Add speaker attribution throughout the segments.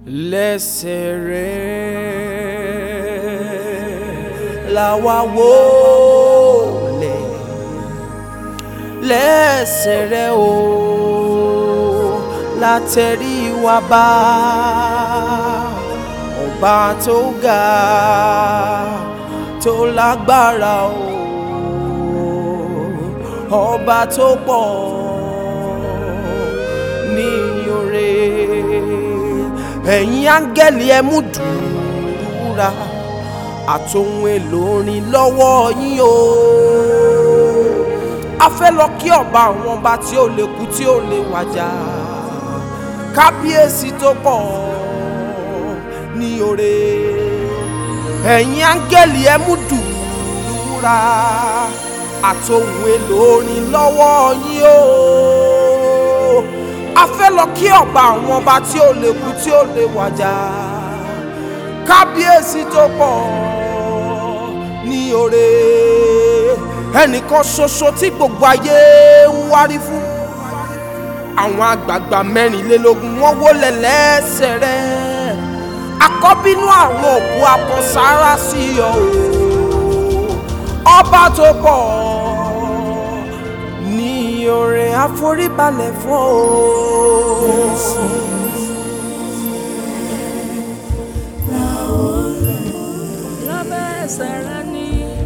Speaker 1: lẹ́sẹ̀ rẹ̀ làwa wò lẹ̀ lẹ́sẹ̀ rẹ̀ o látẹ̀rí wa bá ọba tó ga tó lágbára o ọba tó pọ̀ ní oore ẹ̀yin áńgẹ́lì ẹ mú dùúrà àtòhun èlò orin lọ́wọ́ yín o a fẹ́ lọ kí ọba àwọn ọba tí ó lè kú tí ó lè wàjà kábíyèsí tó pọ̀ ní oore ẹ̀yin áńgẹ́lì ẹ mú dùúrà àtòhun èlò orin lọ́wọ́ yín o a fẹ́ lọ kí ọba àwọn ọba tí ó lè kú tí ó lè wàjà kábíyèsí tó pọ̀ ní oore ẹnìkan ṣoṣo tí gbogbo ayé ń wárí fún àwọn àgbààgbà mẹ́rìnlélógún wọ́n wólẹ̀ lẹ́sẹ̀ rẹ̀ àkọ́bínú àwọn òkú akọ̀sára sí ọ o ọba tó pọ̀ ní oore àforíbalẹ̀ fún o.
Speaker 2: lábẹ́ ẹsẹ̀ rẹ ní.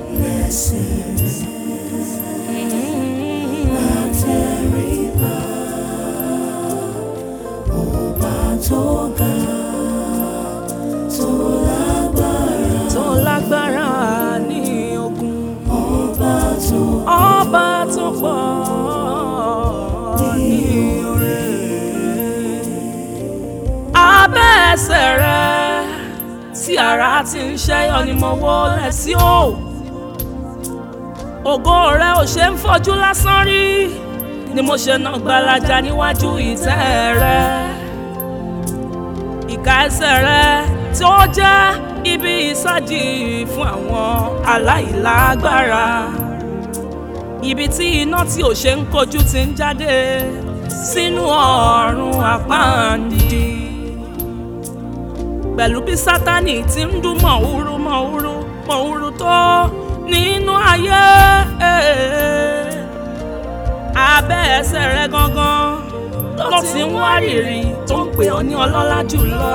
Speaker 3: tó ga tó lágbára
Speaker 2: tó lágbára ní ogun.
Speaker 3: ọba tó
Speaker 2: ọba tó pọ̀ ní oore. abẹ́ ẹsẹ̀ rẹ tí ara ti ń ṣẹ́yọ ni mo wọlé sí o. ògo rẹ ò ṣe ń fojú lásán rí ni mo ṣe náà gbalaja níwájú ìtẹ́ rẹ. ìka ẹsẹ̀ rẹ tí ó jẹ́ ibi ìsájì fún àwọn aláìlágbára ibi tí iná tí ò ṣe ń kojú ti ń jáde sínú ọ̀run àpáǹdì pẹ̀lú bí sátánì ti ń dún mọ̀húrú mọ̀húrú mọ̀húrú tó nínú ayé abẹ́ ẹsẹ̀ rẹ gangan ló ti ń wárìrì tó ń pè ọ́ ní ọlọ́lá jùlọ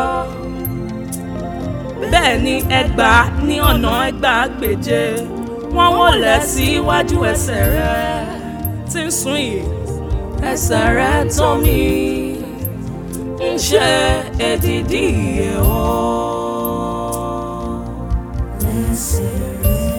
Speaker 2: bẹ́ẹ̀ ni ẹgbàá ní ọ̀nà ẹgbàá gbèje wọ́n wọlé síwájú ẹsẹ̀ rẹ tí ń sún yìí ẹsẹ̀ rẹ tó mi ń ṣe èdìdí iye o.
Speaker 3: lẹ́sẹ̀ rẹ̀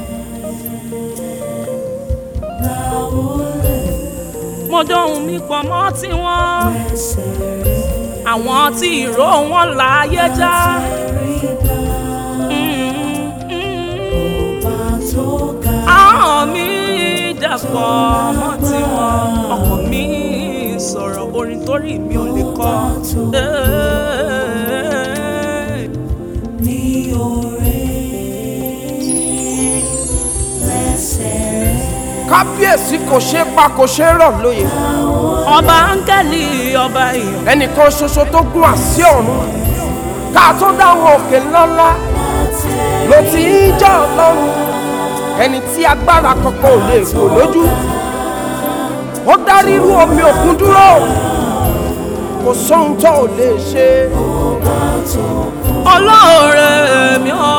Speaker 3: láwọlẹ̀
Speaker 2: mo dóhun mi pọ̀ mọ́ tiwọn
Speaker 3: lẹ́sẹ̀ rẹ̀
Speaker 2: àwọn tí ìró wọn láàyè já.
Speaker 3: tẹríba
Speaker 2: Mm, mm.
Speaker 3: ọba tó ga
Speaker 2: ahọ́n mi dàpọ̀ mọ́ tiwọn ọkàn mi sọ̀rọ̀ orin torí mi ò lè kọ. Eh.
Speaker 3: ní oore lẹ́sẹ̀ rẹ̀
Speaker 1: kábíyèsí kò ṣeé pa kò ṣeé rọ̀ lóye
Speaker 2: ọba áńgẹ́lì ọba èèyàn
Speaker 1: ẹnìkan ṣoṣo tó gún àsí ọ̀run ká tó dáwọn òkè ńláńlá ló ti ń jẹ́ ọlọ́run ẹni tí agbára kankan ò lè gbò lójú ó dá rírú omi òkun dúró kò sóhun tó ò lè ṣe
Speaker 2: olóore mi ò.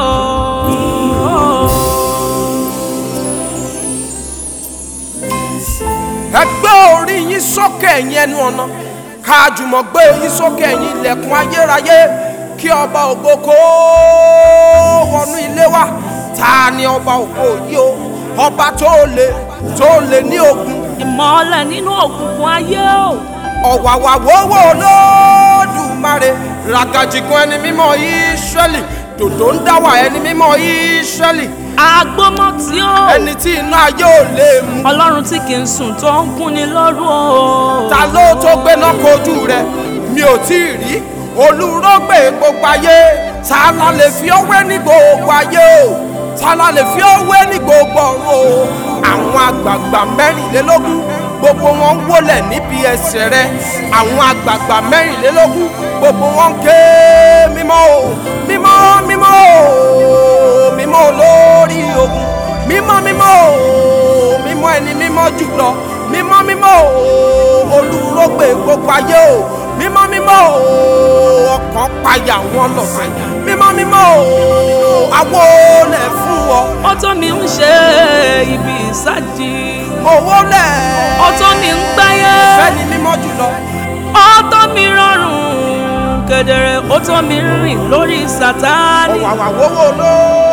Speaker 1: ẹ gbé orí yín sókè ẹ̀yin ẹnu ọ̀nà ká jùmọ̀ gbé yín sókè ẹ̀yin ilẹ̀kùn ayérayé kí ọba ògo kó wọnú ilé wa ta ni ọba ògo yìí o ọba tó lè tó lè ní ogun
Speaker 2: ìmọ̀lẹ̀ nínú òkùnkùn ayé o.
Speaker 1: ọ̀wàwà wọ́wọ́ olódùmarè ràgàjìgún ẹni mímọ́ ìsírẹ́lì dòdò ń dáwà ẹni mímọ́ ìsírẹ́lì
Speaker 2: agbọ́mọ tí ó.
Speaker 1: ẹni tí iná ayé ò lè mú
Speaker 2: ọlọ́run tí kì í sùn tó ń kúnni lóru o.
Speaker 1: ta ló tó gbéná kojú rẹ mi ò tí ì rí olùrọ́gbè gbogbo ayé ta la lè fi ọwé ní gbogbo ayé o ta la lè fi ọwé ní gbogbo ọ̀run o àwọn àgbààgbà mẹ́rìnlélógún gbogbo wọn wólẹ̀ níbi ẹsẹ̀ rẹ àwọn àgbààgbà mẹ́rìnlélógún gbogbo wọn ké mímọ́ o mímọ́ mímọ́ o mímọ́ olórí ogun mímọ́ mímọ́ o mímọ́ ẹni mímọ́ jùlọ mímọ́ mímọ́ o olùrógbè gbogbo ayé o mímọ́ mímọ́ o ọkàn payà wọn lọ́sẹ̀ mímọ́ mímọ́ o àwo lẹ̀ fún ọ
Speaker 2: ó tó mi ń ṣe ibi ìsájì
Speaker 1: owó lẹ̀
Speaker 2: ó tó mi ń gbáyé
Speaker 1: fẹ́ni mímọ́ jùlọ
Speaker 2: ó tó mi rọrùn kedere ó tó mi rìn lórí sátánì
Speaker 1: ọ̀wàwà wọ́wọ́ lóò.